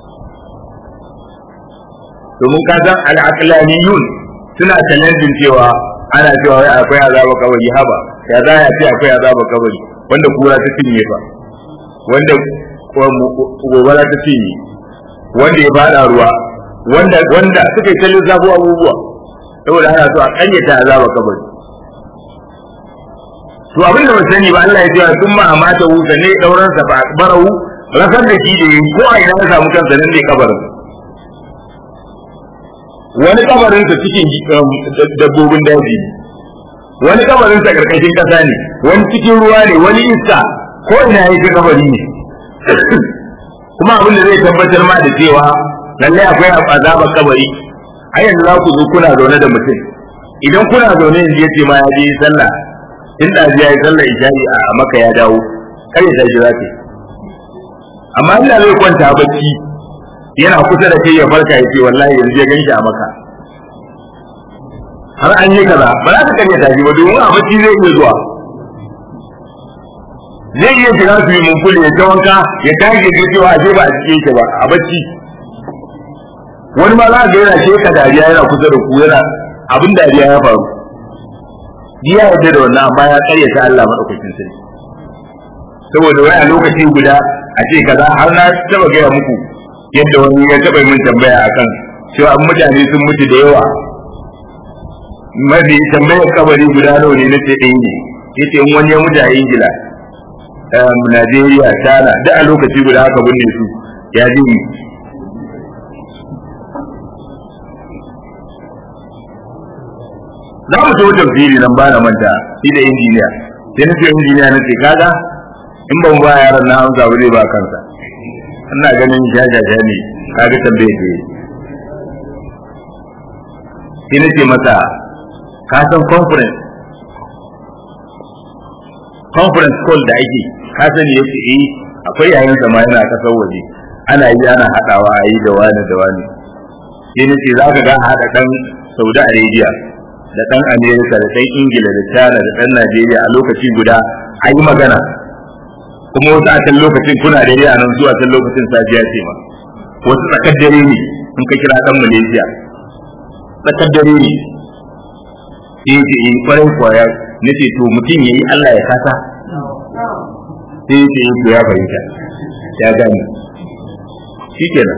domin ka san al'aqlaniyun suna challenging cewa ana cewa wai akwai azaba kabari haba ya za ya ce akwai azaba kabari wanda kura ta cinye fa wanda gobara ta cinye wanda ya fada ruwa wanda wanda suka yi kallon zafo abubuwa saboda ana so a kanyata azaba kabari to abin da ba sani ba Allah ya ce sun ma amata hu sanne dauran sa fa akbarahu rasar da shi da yi ko a ina ya samu kansa nan ne kabarin wani kabarin sa cikin dabbobin daji wani kabarin sa karkashin kasa ne wani cikin ruwa ne wani iska ko ina yake kabari ne kuma abin da zai tabbatar ma da cewa lallai akwai azabar kabari a yanzu za ku zo kuna zaune da mutum idan kuna zaune yanzu ya ce ma ya je sallah in da ya yi sallah isha'i a maka ya dawo kar ya tashi za ka amma ina zai kwanta bacci yana kusa da kai ya farka ya ce wallahi yanzu ya ganshi a maka har an yi kaza ba za ka karya tashi ba domin a bacci zai iya zuwa zai iya shiga su yi mun kulle ya ta wanka ya tashi ya cewa a ba a cikin shi ba a bacci wani ma za ga yana sheka dariya yana kusa da ku yana abin dariya ya faru ya yarda da wannan amma ya karyata Allah madaukakin sarki saboda wai a lokaci guda a ce kaza har na taba gaya muku yadda wani ya taba min tambaya akan cewa an mutane sun mutu da yawa mafi tambayar kabari guda nawa ne na ce ɗaya ne yace in wani ya mutu a Ingila Najeriya China da a lokaci guda aka binne su ya ji za mu so tafsiri nan ba na manta shi da injiniya sai na ce injiniya na ce kaga in ban ba yaran na amsa ba zai ba kansa ina ganin jajaja ne kaga tambaye ke sai na ce masa ka san conference conference call da ake ka sani yace eh akwai yayin sama yana kasar waje ana yi ana hadawa a yi da wani da wani sai na ce za ka ga haɗa ɗan Saudi Arabia da ɗan Amerika da ɗan Ingila da China da ɗan Najeriya a lokaci guda a yi magana kuma wasu a can lokacin kuna da a nan zuwa can lokacin safiya ce ma wasu tsakar dare ne in ka kira ɗan Malaysia tsakar dare ne sai ce in kwarai kwaya na ce to mutum ya yi Allah ya kasa sai ce in ya fahimta ya gane shi kenan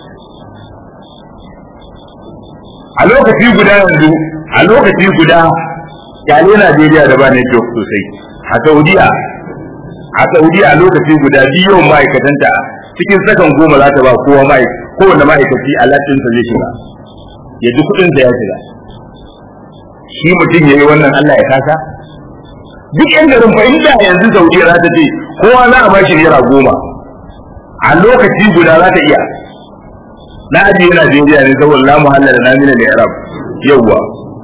a lokaci guda yanzu a lokaci guda kyale Najeriya da ba network sosai a Saudiya a Saudiya a lokaci guda biyu ma'aikatanta cikin sakan goma za ta ba kowa kowane ma'aikaci alatinsa zai shiga ya ji kuɗinsa ya shiga shi mutum ya yi wannan Allah ya kasa duk yan garin fa inda yanzu Saudiya za ta ce kowa za a ba shi naira goma a lokaci guda za ta iya na ajiye Najeriya ne saboda la muhalla da namina da Arab yawwa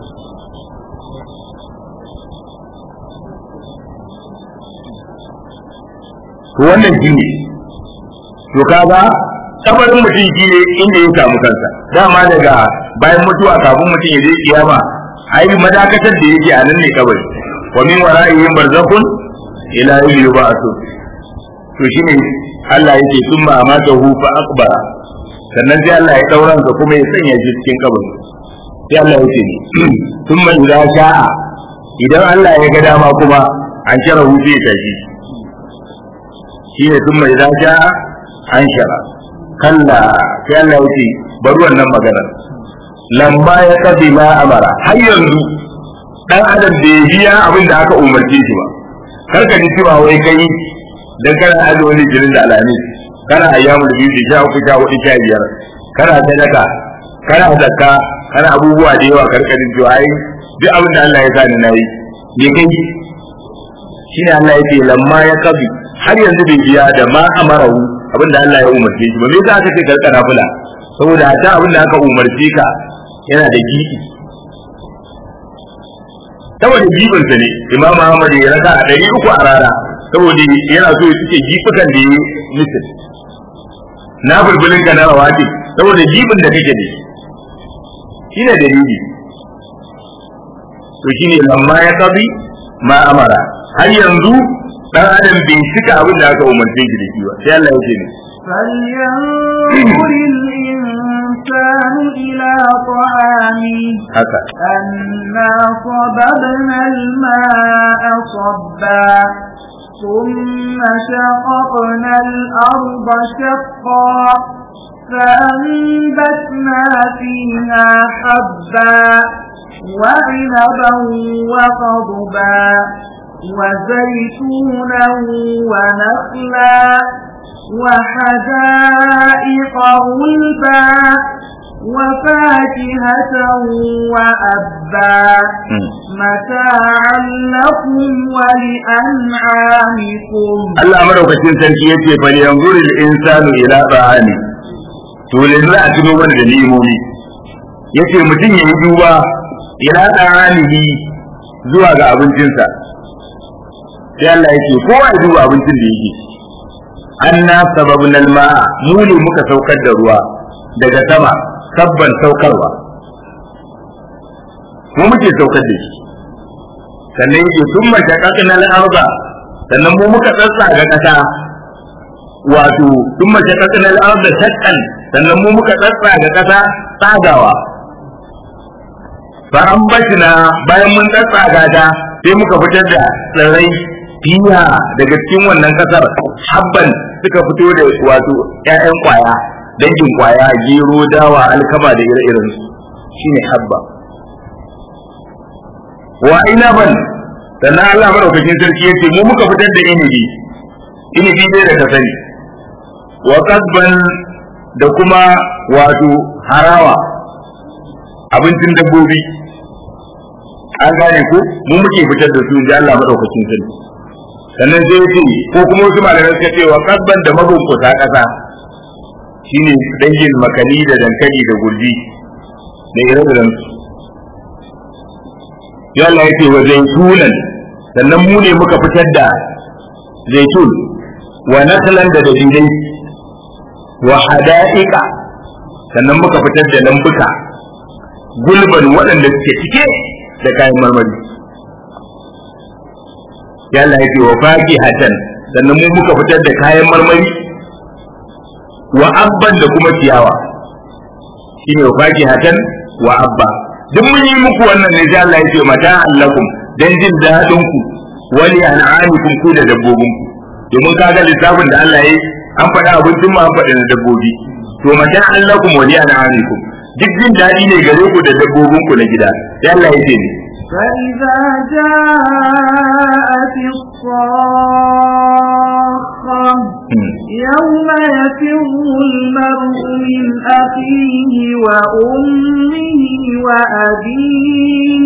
to wannan shi ne to kaga kabarin mutum shi ne inda ya samu kansa dama daga bayan mutuwa kafin mutum ya je kiyama ai madakatar da yake a nan ne kabari wa min wara'ihim barzakhun ila yawmi yub'athun to shine Allah yake summa amatahu fa akbara sannan sai Allah ya dauran sa kuma ya sanya shi cikin kabari sai Allah ya ce ni thumma idza sha'a idan Allah ya ga dama kuma an shara hutu ya tashi shi ne thumma idza sha'a an shara kalla sai Allah ya ce bari wannan magana lamba ya kabi ma amara har yanzu dan adam bai biya abin da aka umarce shi ba kar ka ji cewa wai kai dan kana azumi jirin da alamis kana ayyamul biyu sha uku sha hudu sha biyar kana sadaka kana zakka kana abubuwa da yawa karkarin cewa ai duk abin da Allah ya sa ni nayi me kai shine Allah yake lamma ya kabi har yanzu bai biya da ma amarahu abin da Allah ya umarce shi ba me yasa aka ce karka nafila saboda ta abin da aka umarce ka yana da gidi saboda gibinsa ne imam Ahmad ya raka a ɗari uku a rana saboda yana so ya cike gifukan da ya mitin na bulbulin ka na rawati saboda jibin da kake da shi ne dalili to shine lamma ya kabi ma amara har yanzu dan adam bai cika abin da aka umarce shi da shi ba sai Allah ya ce ne فلينظر الإنسان إلى طعامه haka أنا صببنا الماء صبا ثم شققنا الأرض شقا فأنبتنا فيها حبا وعنبا وقضبا وزيتونا ونخلا وحدائق غلبا وفاكهة وأبا متاعا لكم ولأنعامكم Allah madaukakin sarki yace bal yanzuru al-insanu ila ta'ami to yanzu a tuno mana da ni'imomi yace mutum ya yi duba ila ta'amihi zuwa ga abincinsa sai Allah yake kowa ya duba abincin da yake anna sababna al-ma'a mu ne muka saukar da ruwa daga sama sabban saukarwa mu muke saukar da shi sannan yake sun mashakakna al-arda sannan mu muka tsatsa ga kasa wato sun mashakakna al-arda shakkan sannan mu muka tsatsa ga kasa tsagawa fa an bashina bayan mun tsatsa ga ta sai muka fitar da tsirrai fiya daga cikin wannan kasar habban suka fito da wato ƴaƴan kwaya dangin kwaya gero dawa alkama da ire-iren su shine habba wa inaban sannan Allah madaukakin sarki yace mu muka fitar da inibi inibi dai da ka sani wa kasban da kuma wato harawa abincin dabbobi an gane ko mu muke fitar da su inji Allah madaukakin sarki sannan sai yace ko kuma wasu malamai suka ce wa kasban da mabunkusa kasa shine dangin makani da dankali da gurji da ire-iren su ya Allah yake wa zaitunan sannan mu ne muka fitar da zaitun wa nakhlan da dalilai wa hada'iqa sannan muka fitar da lambuka gulban waɗanda suke cike da kayan marmari ya Allah yake wa faqihatan sannan mu muka fitar da kayan marmari wa abban da kuma ciyawa shine wa faqihatan wa abba duk mun yi muku wannan ne sai Allah ya ce mata allakum dan jin dadin ku wali an'amikum ku da dabbobin ku domin kaga lissafin da Allah ya yi an faɗa abincin mu an faɗa da dabbobi to mata allakum wali an'amikum duk jin dadi ne gare ku da dabbobin ku na gida sai Allah ya ce ne فإذا جاءت الصاخة يوم يفر المرء من أخيه وأمه وأبيه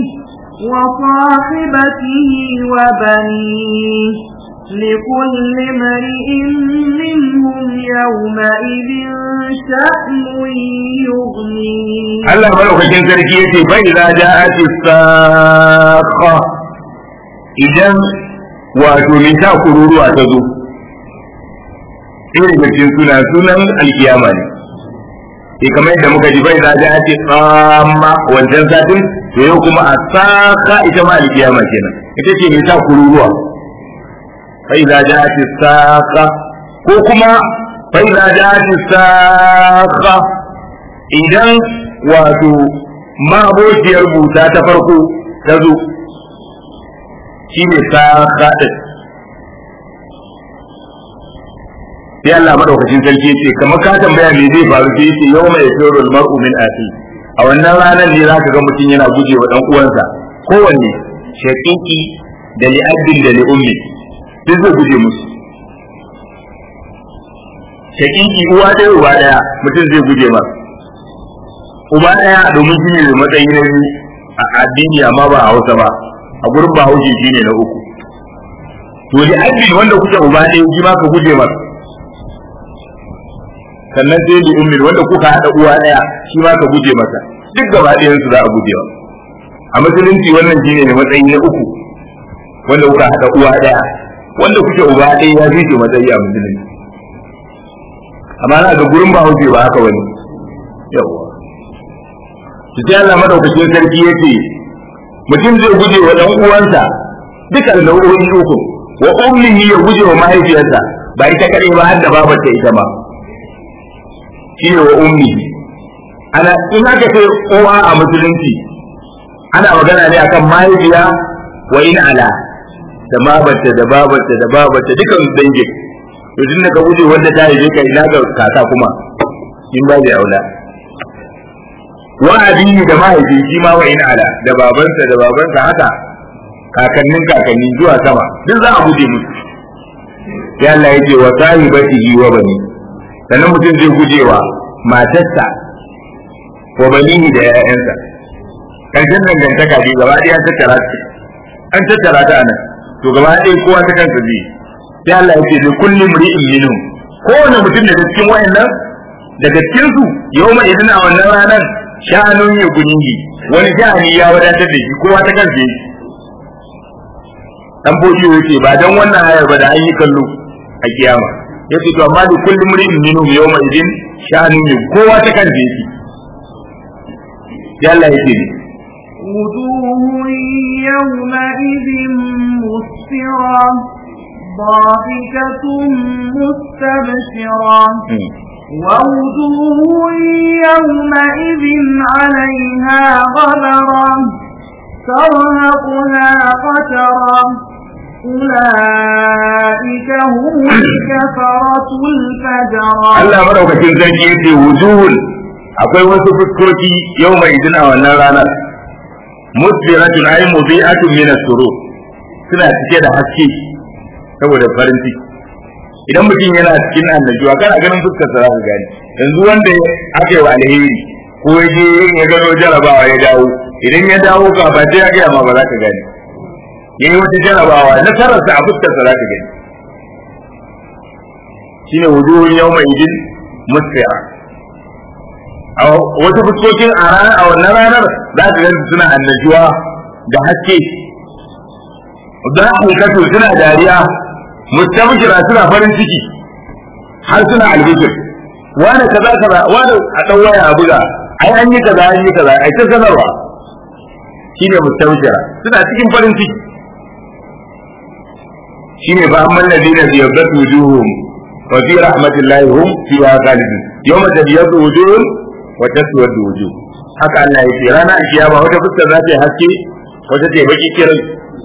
وصاحبته وبنيه لكل امرئ منهم يومئذ شأن يغنيه Allah madaukakin sarki yace bai za ja'ati sakha idan wato mai ta kururuwa ta zo irin da cikin suna sunan alkiyama ne sai kamar yadda muka ji bai za ja'ati tsamma wancan satin to yau kuma a saka ita ma alkiyama kenan ita ce mai ta kururuwa bai za ja'ati saka ko kuma bai za ja'ati saka idan wato mabociyar buta ta farko ta zo shi ne ta kaɗin sai Allah maɗaukacin sarki ce kamar ka tambaya me zai faru sai ce yau mai fiyo mar'u min asi a wannan ranar ne zaka ga mutum yana guje wa ɗan uwansa kowanne shaƙiƙi da li'addin da li'ummi duk zai guje musu shaƙiƙi uwa ɗaya uba ɗaya mutum zai guje masa uba ɗaya domin shi ne matsayi na biyu a addini amma ba a hausa ba a gurin ba haushi shi ne na uku to da addini wanda kuke uba ɗaya shi ma ka guje masa sannan sai da ummin wanda kuka haɗa uwa ɗaya shi ma ka guje masa duk gaba ɗayan su za a guje wa a musulunci wannan shi ne matsayi na uku wanda kuka haɗa uwa ɗaya wanda kuke uba ɗaya ya fi matsayi a musulunci amma na ga gurin ba hauce ba haka wani yawa su sai Allah madaukakin sarki yace mutum zai guje wa dan uwansa duka nau'o'i uku wa ummihi ya guje wa mahaifiyarsa ba ita kadai ba har da babarta ita ma shine wa ummihi ana in aka ce uwa a musulunci ana magana ne akan mahaifiya wa in ala da babarta da babarta da babarta dukan dangin to tun da ka guje wanda ta haife ka ina ga kaka kuma in ba da aula wa abihi da mahaifi shi ma wa in ala da babansa da babansa haka kakannin kakanni zuwa sama duk za a guje musu ya Allah ya ce wa sahibatihi wa bani sannan mutum zai gujewa matarsa wa banihi da 'ya'yansa karshen dangantaka ne gaba ɗaya an tattara ta an tattara ta anan to gaba ɗaya kowa ta kansa zai sai Allah ya ce da kulli mri'in minhum kowane mutum daga cikin wayannan daga cikin su yau mai idan a wannan ranar sha'anun ya guningi wani sha'ani ya wadatar da shi kowa ta kansa yake dan boji yake ba dan wannan ayar ba da an yi kallo a kiyama yace to amma da kulli mri'in minhum yau mai idan sha'anun ya kowa ta kansa yake sai Allah ya ce وجوه يومئذ مسفرة ضاحكة مستبشرة ووجوه يومئذ عليها غبرة ترهقها قترة أولئك هم الكفرة الفجرة Allah madaukakin sarki yace wujuhun akwai wasu fuskoki yau mai idin a wannan ranar musbiratun ay mubi'atun min as-surur suna cike da haske saboda farin ciki idan mutum yana cikin annajuwa kana ganin fuskar sa zaka gani yanzu wanda aka yi wa alheri ko ya je ya gano jarabawa ya dawo idan ya dawo ka ba sai ya gaya ma ba za ka gani yayi wata jarabawa nasarar sa a fuskar sa za ka gani shine wujuhun yawma idin musfira a wasu fuskokin a ranar a wannan ranar za ka gani suna annajuwa da haske da hankatu suna dariya mustabshira suna farin ciki har suna albishir wani kaza kaza wani a dan waya a buga ai an yi kaza an yi kaza ai ta sanarwa shine mustabshira suna cikin farin ciki shine fa amman ladina biyadatu wujuhum wa fi rahmatillahi hum fiha khalidun yawma tabyadu wujuhum wa taswadu wujuh haka Allah ya ce rana kiyama wata fuskar za ta yi haske wata ta yi baki kiran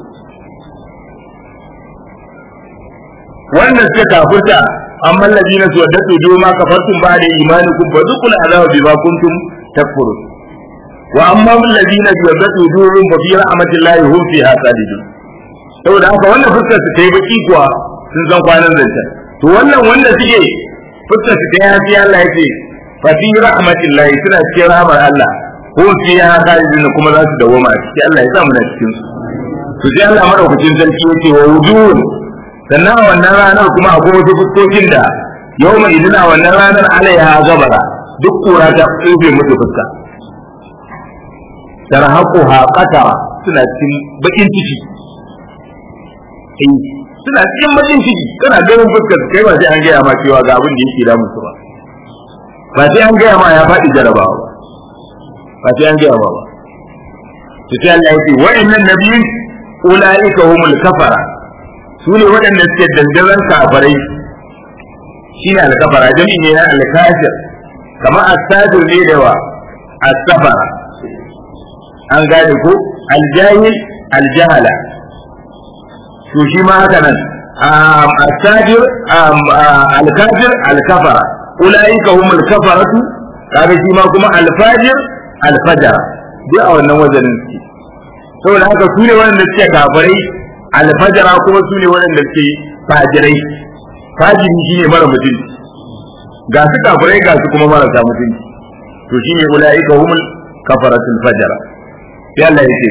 wannan suka kafurta amma ladina suwaddatu duma kafartum ba'da imanikum fa dhuqul azaba bima kuntum takfurun wa amma alladhina suwaddatu duma fa fi rahmatillahi hum fiha khalidun saboda haka wannan fuskar su tayi baki kuwa sun san kwanan zanta to wannan wanda suke fuskar su tayi hafi Allah yace fa fi rahmatillahi suna cikin rahmar Allah hum fiha khalidun kuma za su dawoma a cikin Allah ya sa mu na cikin su to sai Allah madaukakin sarki yace wa wujuhun sannan a wannan ranar kuma akwai wasu fuskokin da yau mai idina wannan ranar alaiha gabara duk kura ta tsufe musu fuska tarhaqu ha qatara suna cikin bakin ciki eh suna cikin bakin ciki kana ganin fuskar kai ba sai an gaya ma cewa ga abin da yake da musu ba ba sai an gaya ma ya faɗi jarabawa ba sai an gaya ma ba to sai Allah ya ce wa'annan nabiyin ulaika humul kafara su ne waɗanda suke dandazon kafarai shi ne alkafara jami'i ne na alkafir kamar astajir ne da wa asafara an gane ko aljahil aljahala to shi ma haka nan astajir alkafir alkafara ulaika hum alkafaratu kaga shi ma kuma alfajir alfajara duk a wannan wajenin suke saboda haka su ne waɗanda suke kafarai alfajara kuma su ne waɗanda ke fajirai fajiri shi ne mara mutunci ga su kafirai ga su kuma marasa mutunci to shi ne ula'ika humul kafaratul fajara sai Allah ya ce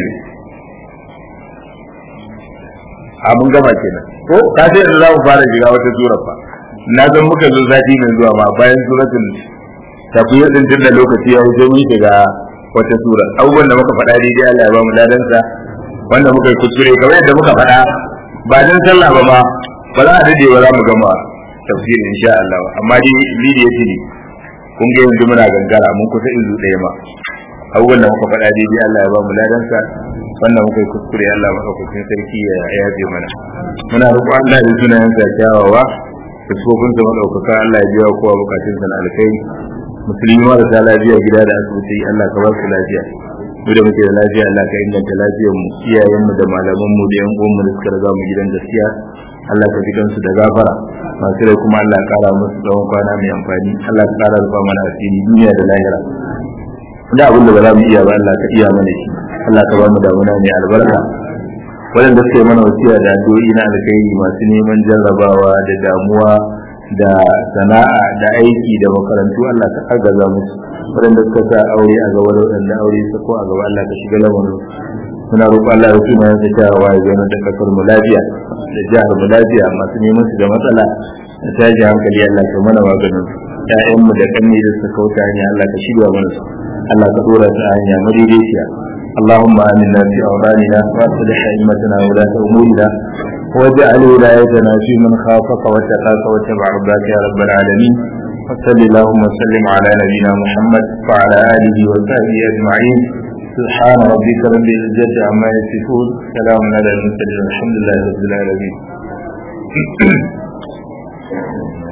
a mun gama kenan ko ka sai da za mu fara shiga wata sura fa na san muka zo sati mai zuwa ma bayan suratul tafiyar din tun da lokaci ya wuce mun shiga wata sura abubuwan da muka faɗa daidai Allah ya ba mu ladansa wanda muka yi kuskure kamar yadda muka faɗa ba dan sallah ba ma ba za a dade ba za mu gama tafsirin insha Allah amma dai lidiya ce ne kun ga yanzu muna gangara mun kusa izu ɗaya ma abubuwan da muka faɗa daidai Allah ya ba mu ladansa wannan muka yi kuskure Allah maɗaukakin sarki ya yafe mana muna roƙon Allah da sunayensa kyawawa da tsofinsa maɗaukaka Allah ya biya kowa bukatunsa na alkai musulmi marasa lafiya gida da asibiti Allah ka ba su lafiya mu da muke da lafiya Allah ka inganta lafiyar mu iyayen mu da malaman mu da yan uwan mu da suka riga mu gidan gaskiya Allah ka ji kansu da gafara masu rai kuma Allah ya kara musu tsawon kwana mai amfani Allah ka kara rufa mana asiri duniya da lahira da abin da ba za mu iya ba Allah ka iya mana shi Allah ka ba mu damuna mai albarka waɗanda suka yi mana wasiya da addu'o'i na alkhairi masu neman jarrabawa da damuwa da sana'a da aiki da makarantu Allah ka agaza musu waɗanda suka sa aure a gaba da waɗanda aure su ko a gaba Allah ka shiga lamarin muna roƙo Allah ya tuna ya ta wa ya zama da kasar mu lafiya da jihar mu lafiya masu neman su da matsala da tashi hankali Allah ka mana maganin ƴaƴan mu da kanni da suka kauta hanya Allah ka shirya mana su Allah ka dora su a hanya madaidaiciya اللهم آمنا في أوطاننا وأصلح أئمتنا وولاة أمورنا واجعل ولايتنا في من خافك واتقاك واتبع ربك يا رب العالمين وصل اللهم وسلم على نبينا محمد وعلى آله وصحبه أجمعين سبحان ربك رب العزة عما يصفون سلام على المرسلين الحمد لله رب العالمين